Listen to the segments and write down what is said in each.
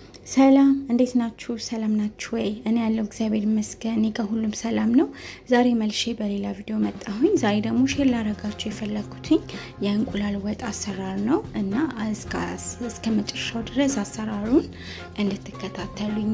ሰላም እንዴት ናችሁ? ሰላም ናችሁ ወይ? እኔ ያለው እግዚአብሔር ይመስገን፣ እኔ ጋር ሁሉም ሰላም ነው። ዛሬ መልሼ በሌላ ቪዲዮ መጣሁኝ። ዛሬ ደግሞ ሼር ላረጋችሁ የፈለግኩትኝ የእንቁላል ወጥ አሰራር ነው እና እስከ መጨረሻው ድረስ አሰራሩን እንድትከታተሉኝ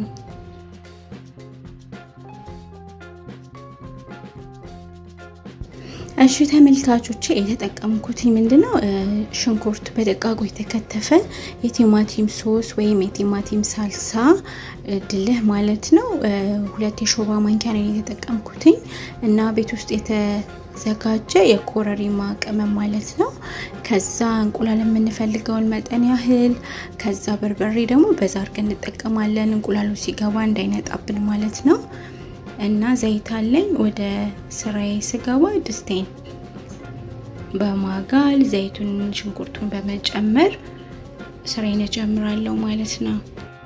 እሺ ተመልካቾቼ የተጠቀምኩት ምንድነው? ሽንኩርት በደቃቁ የተከተፈ የቲማቲም ሶስ ወይም የቲማቲም ሳልሳ ድልህ ማለት ነው። ሁለት የሾርባ ማንኪያ ነው የተጠቀምኩትኝ እና ቤት ውስጥ የተዘጋጀ የኮረሪማ ቅመም ማለት ነው። ከዛ እንቁላል የምንፈልገውን መጠን ያህል፣ ከዛ በርበሬ ደግሞ በዛ አድርገን እንጠቀማለን። እንቁላሉ ሲገባ እንዳይነጣብን ማለት ነው። እና ዘይት አለኝ። ወደ ስራዬ ስገባ ድስቴን በማጋል ዘይቱን ሽንኩርቱን በመጨመር ስራዬን እጀምራለሁ ማለት ነው።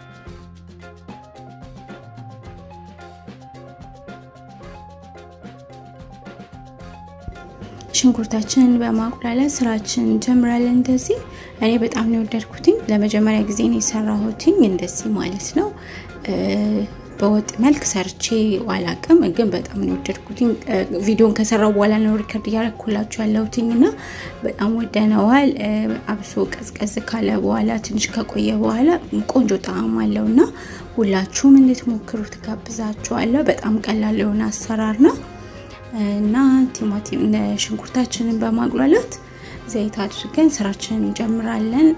ሽንኩርታችንን በማቁላላት ስራችን እንጀምራለን። እንደዚህ እኔ በጣም ነው የወደድኩትኝ። ለመጀመሪያ ጊዜ ነው የሰራሁትኝ እንደዚህ ማለት ነው። በወጥ መልክ ሰርቼ አላቅም፣ ግን በጣም ነው የወደድኩትኝ። ቪዲዮን ከሰራው በኋላ ነው ሪከርድ እያረኩላችሁ ያለሁትኝ እና በጣም ወደነዋል። አብሶ ቀዝቀዝ ካለ በኋላ ትንሽ ከቆየ በኋላ ቆንጆ ጣዕም አለው እና ሁላችሁም እንድትሞክሩ ትጋብዛችኋለሁ። በጣም ቀላል የሆነ አሰራር ነው እና ቲማቲም ሽንኩርታችንን በማቁላላት ዘይት አድርገን ስራችንን እንጀምራለን።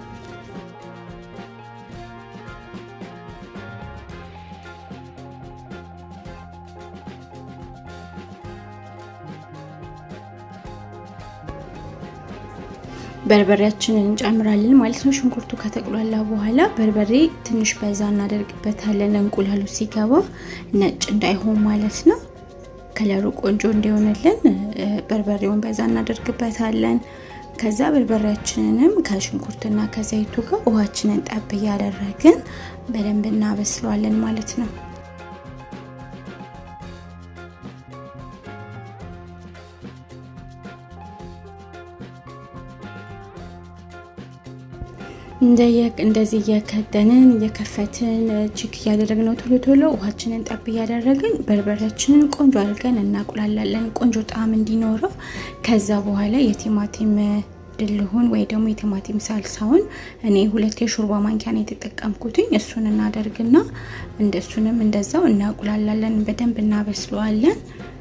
በርበሬያችንን እንጨምራለን ማለት ነው። ሽንኩርቱ ከተቁላላ በኋላ በርበሬ ትንሽ በዛ እናደርግበታለን። እንቁላሉ ሲገባ ነጭ እንዳይሆን ማለት ነው። ከለሩ ቆንጆ እንዲሆንልን በርበሬውን በዛ እናደርግበታለን። ከዛ በርበሬያችንንም ከሽንኩርትና ከዘይቱ ጋር ውሃችንን ጠብ እያደረግን በደንብ እናበስለዋለን ማለት ነው። እንደዚህ እየከደንን እየከፈትን ችክ እያደረግነው ቶሎ ቶሎ ውሃችንን ጠብ እያደረግን በርበሬያችንን ቆንጆ አድርገን እናቁላላለን፣ ቆንጆ ጣዕም እንዲኖረው። ከዛ በኋላ የቲማቲም ድልሁን ወይ ደግሞ የቲማቲም ሳልሳውን እኔ ሁለት የሾርባ ማንኪያ ነው የተጠቀምኩትኝ። እሱን እናደርግና እንደሱንም እንደዛው እናቁላላለን፣ በደንብ እናበስለዋለን።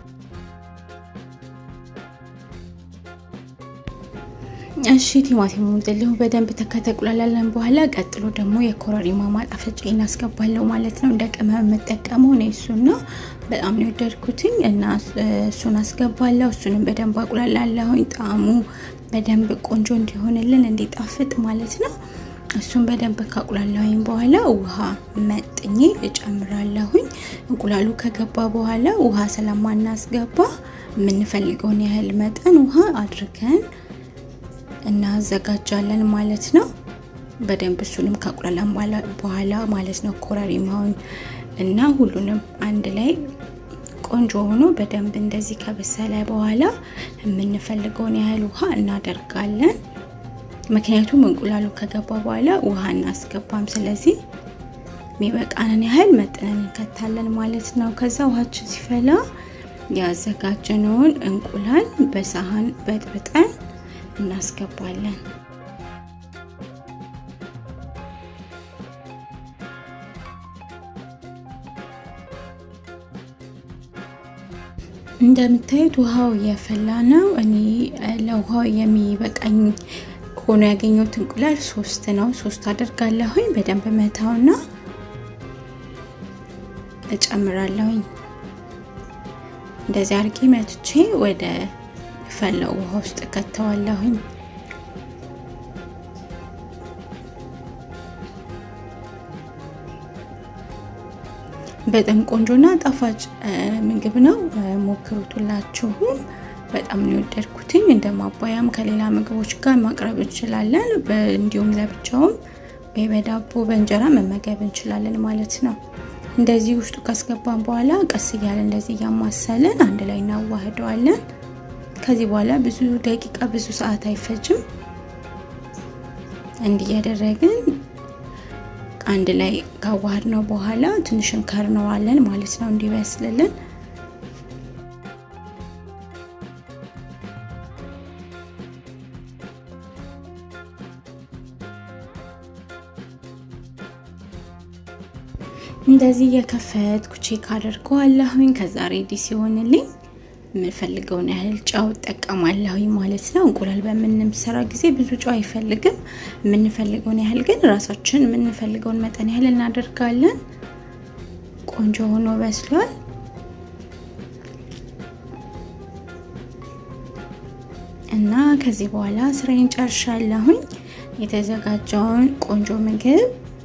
እሺ ቲማቲሙን ድልሁ በደንብ ከተቁላላለን በኋላ ቀጥሎ ደግሞ የኮረሪማ ማጣፈጫ እናስገባለሁ ማለት ነው። እንደ ቅመም የምጠቀመው ነው እሱን ነው። በጣም ነው የወደድኩትኝ እና እሱን አስገባለሁ። እሱንም በደንብ አቁላላለሁኝ ጣዕሙ በደንብ ቆንጆ እንዲሆንልን እንዲጣፍጥ ማለት ነው። እሱን በደንብ ካቁላላሁኝ በኋላ ውሃ መጥኜ እጨምራለሁኝ። እንቁላሉ ከገባ በኋላ ውሃ ስለማናስገባ የምንፈልገውን ያህል መጠን ውሃ አድርገን እናዘጋጃለን ማለት ነው። በደንብ እሱንም ካቁላላን በኋላ ማለት ነው ኮረሪማውን እና ሁሉንም አንድ ላይ ቆንጆ ሆኖ በደንብ እንደዚህ ከበሰለ በኋላ የምንፈልገውን ያህል ውሃ እናደርጋለን። ምክንያቱም እንቁላሉ ከገባ በኋላ ውሃ እናስገባም። ስለዚህ የሚበቃንን ያህል መጠንን እንከታለን ማለት ነው። ከዛ ውሃችን ሲፈላ ያዘጋጀነውን እንቁላል በሳህን በጥብጠን እናስገባለን። እንደምታዩት ውሃው እየፈላ ነው። እኔ ለውሃው የሚበቃኝ ሆኖ ያገኘሁት እንቁላል ሶስት ነው። ሶስት አደርጋለሁኝ። በደንብ መታውና እጨምራለሁኝ። እንደዚህ አርጌ መትቼ ወደ ፈላው ውሃ ውስጥ ከተዋለሁኝ። በጣም ቆንጆና ጣፋጭ ምግብ ነው። ሞክሩት ሁላችሁም። በጣም ነው የወደድኩትኝ። እንደ ማባያም ከሌላ ምግቦች ጋር ማቅረብ እንችላለን። እንዲሁም ለብቻውም ወይ በዳቦ በእንጀራ መመገብ እንችላለን ማለት ነው። እንደዚህ ውስጡ ካስገባን በኋላ ቀስ እያለ እንደዚህ እያማሰልን አንድ ላይ እናዋህደዋለን። ከዚህ በኋላ ብዙ ደቂቃ ብዙ ሰዓት አይፈጅም። እንዲህ ያደረግን አንድ ላይ ካዋሃድ ነው በኋላ ትንሽ እንከርነዋለን ማለት ነው እንዲበስልልን። እንደዚህ የከፈትኩ ቼክ አደርገዋለሁኝ። ከዛ ሬዲ ሲሆንልኝ የምንፈልገውን ያህል ጨው እጠቀማለሁኝ ማለት ነው። እንቁላል በምንሰራ ጊዜ ብዙ ጨው አይፈልግም። የምንፈልገውን ያህል ግን ራሳችን የምንፈልገውን መጠን ያህል እናደርጋለን። ቆንጆ ሆኖ በስሏል። እና ከዚህ በኋላ ስራዬን ጨርሻለሁኝ። የተዘጋጀውን ቆንጆ ምግብ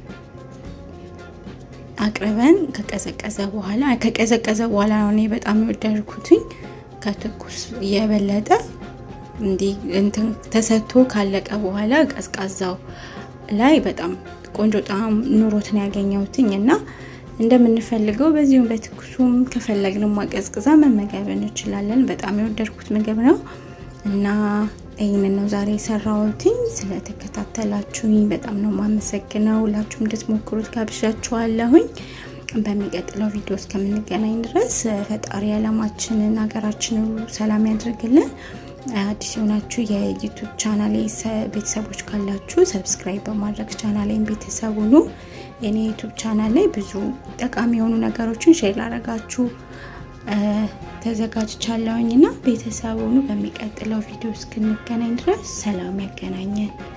አቅርበን ከቀዘቀዘ በኋላ ከቀዘቀዘ በኋላ ነው እኔ በጣም የወደድኩትኝ ከትኩስ የበለጠ እንዲህ እንትን ተሰጥቶ ካለቀ በኋላ ቀዝቃዛው ላይ በጣም ቆንጆ ጣዕም ኑሮትን ያገኘሁትኝ እና እንደምንፈልገው በዚሁም በትኩሱም ከፈለግን ማቀዝቅዛ መመገብ እንችላለን። በጣም የወደድኩት ምግብ ነው እና ይህንን ነው ዛሬ የሰራሁትኝ። ስለተከታተላችሁኝ በጣም ነው የማመሰግነው። ሁላችሁም እንድትሞክሩት ጋብዣችኋለሁኝ። በሚቀጥለው ቪዲዮ እስከምንገናኝ ድረስ ፈጣሪ ዓለማችንን ሀገራችንን ሰላም ያድርግልን። አዲስ የሆናችሁ የዩቱብ ቻናሌ ቤተሰቦች ካላችሁ ሰብስክራይብ በማድረግ ቻናሌን ቤተሰብ ሁኑ። የኔ ዩቱብ ቻናል ላይ ብዙ ጠቃሚ የሆኑ ነገሮችን ሼር ላረጋችሁ ተዘጋጅቻለሁኝ እና ቤተሰብ ሁኑ። በሚቀጥለው ቪዲዮ እስክንገናኝ ድረስ ሰላም ያገናኘን።